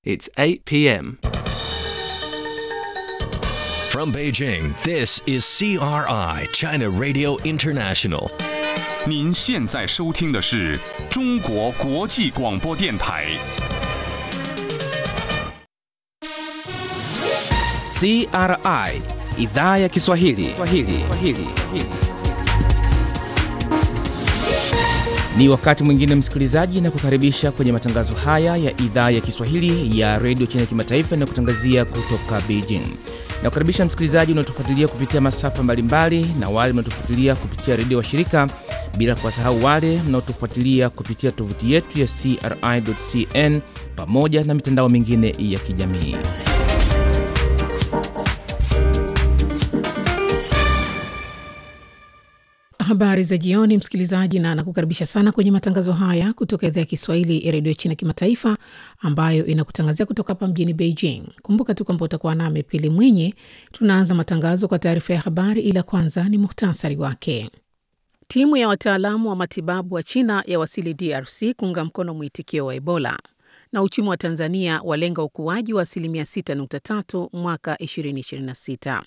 It's 8 p.m. From Beijing, this is CRI, China Radio International. 您现在收听的是中国国际广播电台。 CRI idhaa ya Kiswahili. Kiswahili. Kiswahili. Ni wakati mwingine msikilizaji, na kukaribisha kwenye matangazo haya ya idhaa ya Kiswahili ya redio China kimataifa na kutangazia kutoka Beijing. Na kukaribisha msikilizaji unaotufuatilia kupitia masafa mbalimbali na wale mnaotufuatilia kupitia redio wa shirika, bila kuwasahau wale mnaotufuatilia kupitia tovuti yetu ya CRI.cn pamoja na mitandao mingine ya kijamii. Habari za jioni, msikilizaji, na nakukaribisha sana kwenye matangazo haya kutoka idhaa ya Kiswahili ya redio China kimataifa ambayo inakutangazia kutoka hapa mjini Beijing. Kumbuka tu kwamba utakuwa nami Pili Mwinyi. Tunaanza matangazo kwa taarifa ya habari, ila kwanza ni muhtasari wake. Timu ya wataalamu wa matibabu wa China yawasili DRC kuunga mkono mwitikio wa Ebola, na uchumi wa Tanzania walenga ukuaji wa asilimia 6.3 mwaka 2026.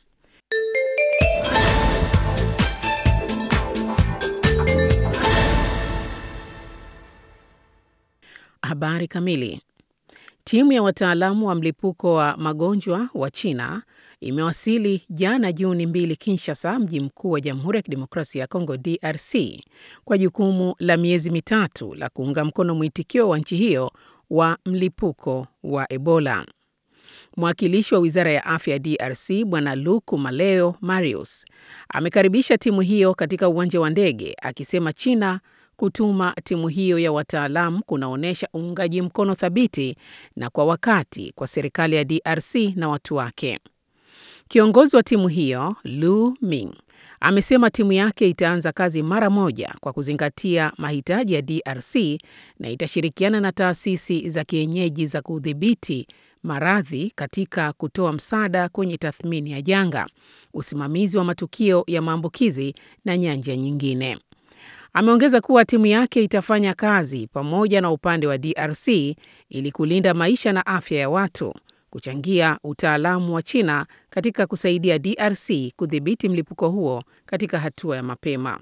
Habari kamili. Timu ya wataalamu wa mlipuko wa magonjwa wa China imewasili jana Juni mbili Kinshasa, mji mkuu wa Jamhuri ya Kidemokrasia ya Kongo DRC, kwa jukumu la miezi mitatu la kuunga mkono mwitikio wa nchi hiyo wa mlipuko wa Ebola. Mwakilishi wa wizara ya afya ya DRC Bwana Luku Maleo Marius amekaribisha timu hiyo katika uwanja wa ndege akisema China kutuma timu hiyo ya wataalamu kunaonyesha uungaji mkono thabiti na kwa wakati kwa serikali ya DRC na watu wake. Kiongozi wa timu hiyo Lu Ming amesema timu yake itaanza kazi mara moja kwa kuzingatia mahitaji ya DRC na itashirikiana na taasisi za kienyeji za kudhibiti maradhi katika kutoa msaada kwenye tathmini ya janga, usimamizi wa matukio ya maambukizi na nyanja nyingine. Ameongeza kuwa timu yake itafanya kazi pamoja na upande wa DRC ili kulinda maisha na afya ya watu, kuchangia utaalamu wa China katika kusaidia DRC kudhibiti mlipuko huo katika hatua ya mapema.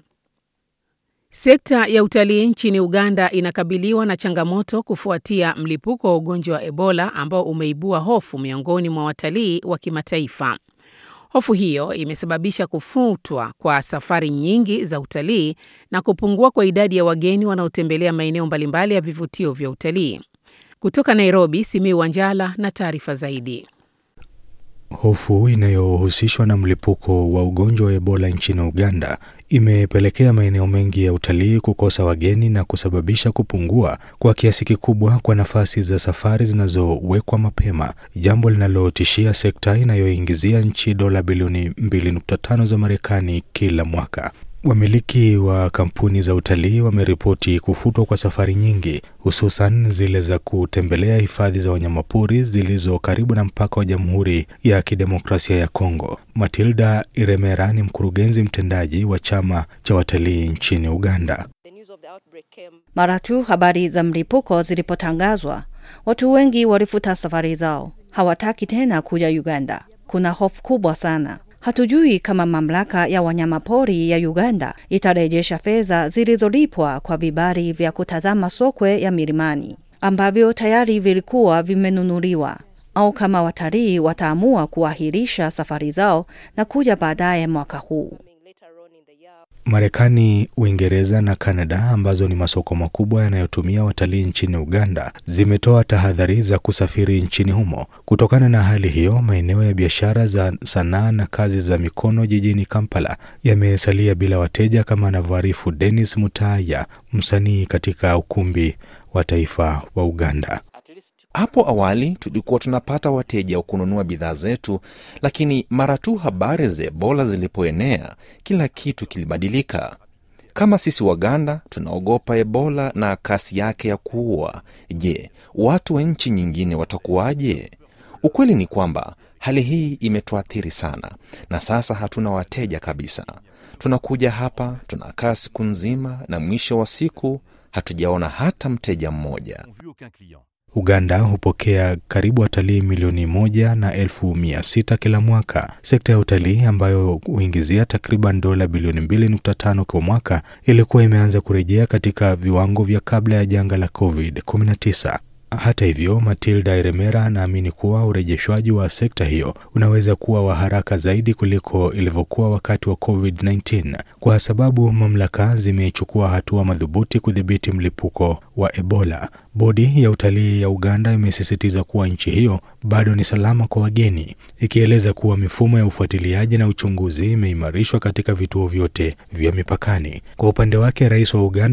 Sekta ya utalii nchini Uganda inakabiliwa na changamoto kufuatia mlipuko wa ugonjwa wa Ebola ambao umeibua hofu miongoni mwa watalii wa kimataifa. Hofu hiyo imesababisha kufutwa kwa safari nyingi za utalii na kupungua kwa idadi ya wageni wanaotembelea maeneo mbalimbali ya vivutio vya utalii. Kutoka Nairobi, Simiu Wanjala na taarifa zaidi. Hofu inayohusishwa na mlipuko wa ugonjwa wa Ebola nchini Uganda imepelekea maeneo mengi ya utalii kukosa wageni na kusababisha kupungua kwa kiasi kikubwa kwa nafasi za safari zinazowekwa mapema, jambo linalotishia sekta inayoingizia nchi dola bilioni 2.5 za Marekani kila mwaka. Wamiliki wa kampuni za utalii wameripoti kufutwa kwa safari nyingi, hususan zile za kutembelea hifadhi za wanyamapori zilizo karibu na mpaka wa Jamhuri ya Kidemokrasia ya Kongo. Matilda Iremera ni mkurugenzi mtendaji wa chama cha watalii nchini Uganda. Mara tu habari za mlipuko zilipotangazwa, watu wengi walifuta safari zao, hawataki tena kuja Uganda. Kuna hofu kubwa sana. Hatujui kama mamlaka ya wanyamapori ya Uganda itarejesha fedha zilizolipwa kwa vibali vya kutazama sokwe ya milimani ambavyo tayari vilikuwa vimenunuliwa, au kama watalii wataamua kuahirisha safari zao na kuja baadaye mwaka huu. Marekani, Uingereza na Kanada ambazo ni masoko makubwa yanayotumia watalii nchini Uganda zimetoa tahadhari za kusafiri nchini humo. Kutokana na hali hiyo, maeneo ya biashara za sanaa na kazi za mikono jijini Kampala yamesalia bila wateja, kama anavyoarifu Dennis Mutaya, msanii katika ukumbi wa taifa wa Uganda. Hapo awali tulikuwa tunapata wateja wa kununua bidhaa zetu, lakini mara tu habari za Ebola zilipoenea, kila kitu kilibadilika. Kama sisi Waganda tunaogopa Ebola na kasi yake ya kuua, je, watu wa nchi nyingine watakuwaje? Ukweli ni kwamba hali hii imetuathiri sana, na sasa hatuna wateja kabisa. Tunakuja hapa, tunakaa siku nzima, na mwisho wa siku hatujaona hata mteja mmoja. Uganda hupokea karibu watalii milioni moja na elfu mia sita kila mwaka. Sekta ya utalii ambayo huingizia takriban dola bilioni 2.5 kwa mwaka ilikuwa imeanza kurejea katika viwango vya kabla ya janga la COVID-19. Hata hivyo, Matilda Iremera anaamini kuwa urejeshwaji wa sekta hiyo unaweza kuwa wa haraka zaidi kuliko ilivyokuwa wakati wa COVID-19 kwa sababu mamlaka zimechukua hatua madhubuti kudhibiti mlipuko wa Ebola. Bodi ya utalii ya Uganda imesisitiza kuwa nchi hiyo bado ni salama kwa wageni, ikieleza kuwa mifumo ya ufuatiliaji na uchunguzi imeimarishwa katika vituo vyote vya mipakani. Kwa upande wake, rais wa Uganda